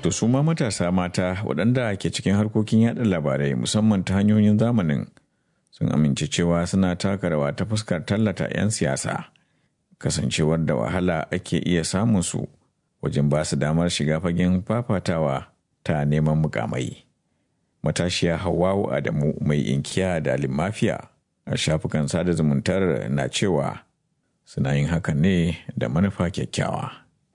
To su ma matasa mata waɗanda ke cikin harkokin yaɗa labarai musamman ta hanyoyin zamanin sun amince cewa suna taka rawa ta fuskar tallata 'yan siyasa kasancewar da wahala ake iya samun su wajen ba su damar shiga fagen fafatawa ta neman mukamai. Matashiya Hawwawu Adamu mai inkiya da mafiya a shafukan sada zumuntar na cewa suna yin hakan ne da manufa kyakkyawa.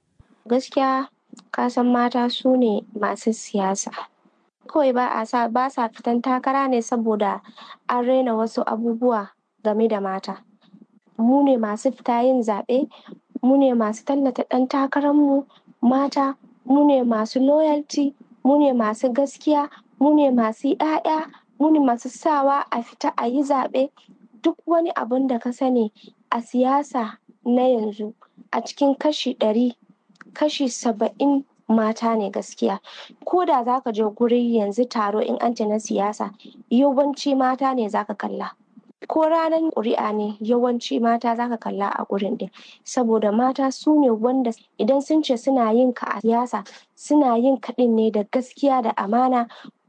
Gaskiya kasan mata su ne masu siyasa. Kawai ba a sa ba sa fitan takara ne saboda an raina wasu abubuwa game da mata. Mu ne masu fita yin zaɓe, mu ne masu tallata ɗan takararmu mata, mu ne masu loyalty, mu ne masu gaskiya, mu ne masu 'ya'ya, mu ne masu sawa a fita a yi zaɓe. Duk wani abun da ka sani a siyasa na yanzu a cikin kashi ɗari kashi saba'in mata ne gaskiya ko da za ka je guri yanzu taro in an na siyasa yawanci mata ne za ka kalla ko ranar ƙuri'a ne yawanci mata za ka kalla a gurin ɗin saboda mata su ne wanda idan sun ce suna yin ka a siyasa suna yin kaɗin ne da gaskiya da amana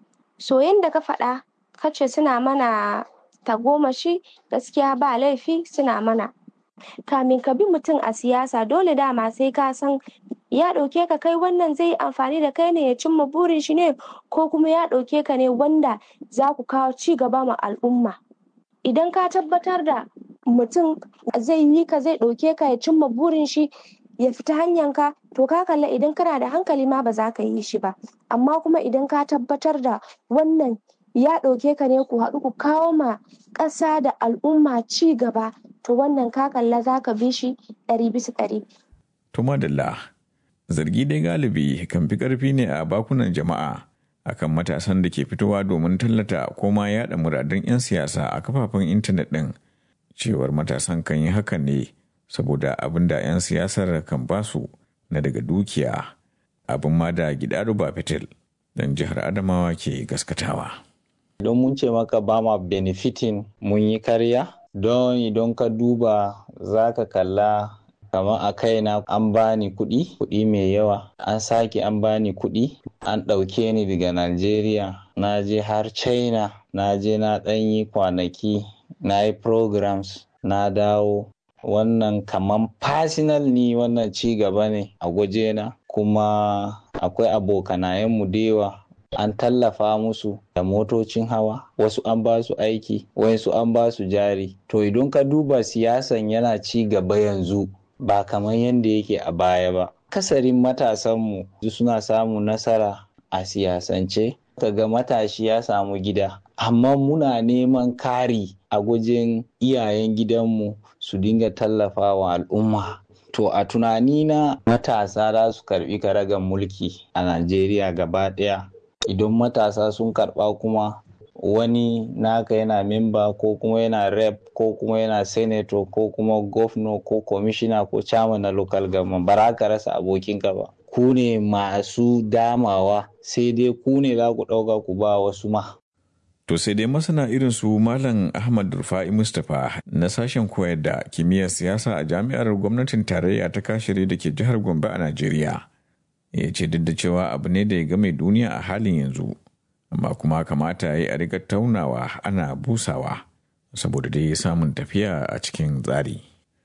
so yanda ka faɗa ka ce suna mana tagomashi gaskiya ba laifi suna mana kamin ka bi mutum a siyasa dole dama sai ka san ya ɗauke ka kai wannan zai yi amfani da kai ne ya cimma burin shi ne ko kuma ya ɗauke ka ne wanda za ku kawo ci gaba ma al'umma idan ka tabbatar da mutum zai yi ka zai ɗauke ka ya cimma burin shi ya fita hanyar ka to ka kalla idan kana da hankali ma ba za ka yi shi ba amma kuma idan ka tabbatar da wannan ya ɗauke ka ne ku haɗu ku kawo ma ƙasa da al'umma ci gaba to wannan ka kalla za ka bi shi ɗari bisa ɗari. To madalla zargi dai galibi kan fi ƙarfi ne a bakunan jama'a akan matasan da ke fitowa domin tallata ko ma yaɗa muradun 'yan siyasa a kafafen intanet ɗin cewar matasan kan yi hakan ne saboda abin da 'yan siyasar kan basu na daga dukiya abin ma da gidado ba fitil don jihar adamawa ke gaskatawa. don mun ce maka ba ma benefitin mun yi karya don idan ka duba za ka kalla kamar a kaina an bani kuɗi kuɗi mai yawa an sake an bani kuɗi an ɗauke ni daga Najeriya na je har China na je na ɗan yi kwanaki na yi programs na dawo wannan kaman personal ni wannan ci gaba ne a gwajena kuma akwai abokanayenmu da yawa an tallafa musu da motocin hawa wasu an ba su aiki wasu an ba su jari to idan ka duba siyasan yana ci gaba yanzu ba kamar yadda yake a baya ba kasarin matasanmu suna samun nasara a siyasance kaga matashi ya samu gida amma muna neman kari a gwajin iyayen gidanmu su dinga tallafawa al'umma to a tunanina matasa za su karbi karagan mulki a najeriya gaba ɗaya idan matasa sun karba kuma wani naka yana memba ko kuma yana rep ko kuma yana senator ko kuma governor ko commissioner ko chairman na local government ba ka rasa abokinka ba ku ne masu damawa sai dai ku ne za ku ɗauka ku ba wasu ma To sai dai masana irin su Malam Ahmad Rufa'i Mustapha na sashen koyar da kimiyyar siyasa a jami'ar gwamnatin tarayya ta kashiri da ke jihar Gombe a Najeriya. Ya ce duk da cewa abu ne da ya game duniya a halin yanzu, amma kuma kamata ya yi a riga taunawa ana busawa saboda dai samun tafiya a cikin tsari.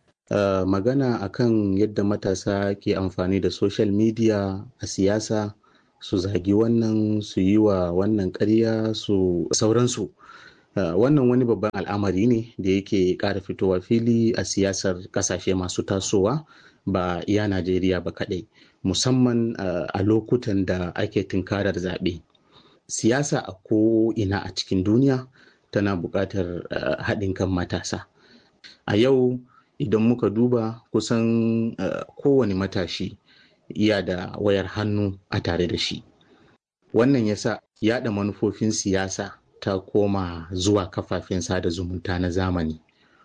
Uh, magana akan yadda matasa ke amfani da social media a siyasa su zagi wannan su yi wa wannan karya su sauransu uh, wannan wani babban al'amari ne da yake ƙara fitowa fili a siyasar ƙasashe masu tasowa ba iya najeriya ba kaɗai musamman uh, a lokutan da ake tunkarar zaɓe siyasa a ko ina a cikin duniya tana buƙatar haɗin kan matasa a yau idan muka duba kusan kowane matashi iya da wayar hannu a tare da shi wannan yasa yada manufofin siyasa ta koma zuwa kafafen sada zumunta na zamani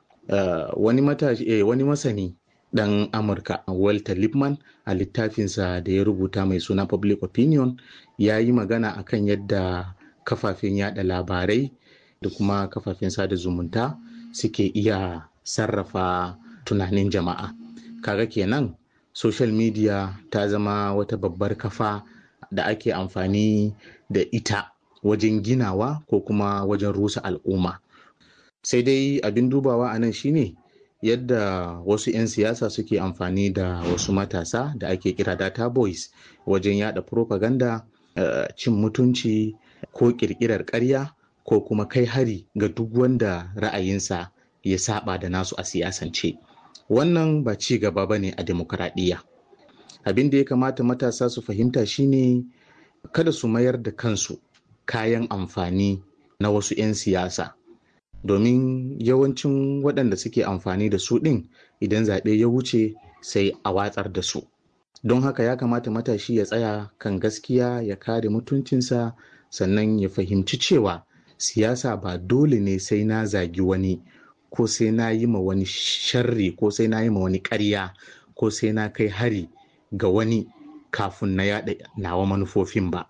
uh, wani, matashi, eh, wani masani dan amurka walter lippman a littafinsa da ya rubuta mai suna public opinion ya yi magana akan yadda kafafen yada labarai da kuma kafafen sada zumunta suke iya sarrafa tunanin jama'a kaga kenan social media ta zama wata babbar kafa da ake amfani da ita wajen ginawa ko kuma wajen rusa al'umma sai dai abin dubawa a nan shine yadda wasu 'yan siyasa suke amfani da wasu matasa da ake kira data boys wajen yada propaganda uh, cin mutunci ko kirkirar karya ko kuma kai hari ga duk wanda ra'ayinsa ya saba da nasu a siyasance wannan ba ci gaba ba ne a demokradiyya abin da ya kamata matasa su fahimta shine kada su mayar da kansu kayan amfani na wasu 'yan siyasa domin yawancin waɗanda suke amfani da su ɗin idan zaɓe ya wuce sai a watsar da su don haka ya kamata matashi ya tsaya kan gaskiya ya kare mutuncinsa sannan ya fahimci cewa siyasa ba dole ne sai na zagi wani ko sai na yi ma wani sharri ko sai na yi ma wani ƙarya ko sai na kai hari ga wani kafin na yaɗa nawa manufofin ba.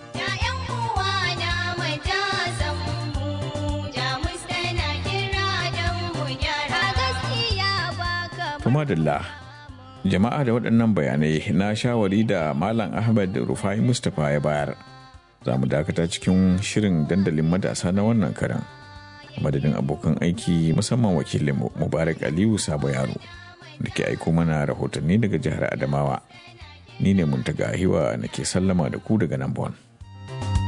Kuma Dalla, jama'a da waɗannan bayanai na shawari da Malam Ahmad Rufai Mustapha ya bayar. Za mu dakata cikin shirin dandalin matasa na wannan karan. Madadin abokan aiki musamman wakilinmu Mubarak Aliyu Sabo Yaro da ke aiko mana rahotanni daga jihar Adamawa. Ni ne Muntaga Hiwa nake sallama da ku daga nan Bon.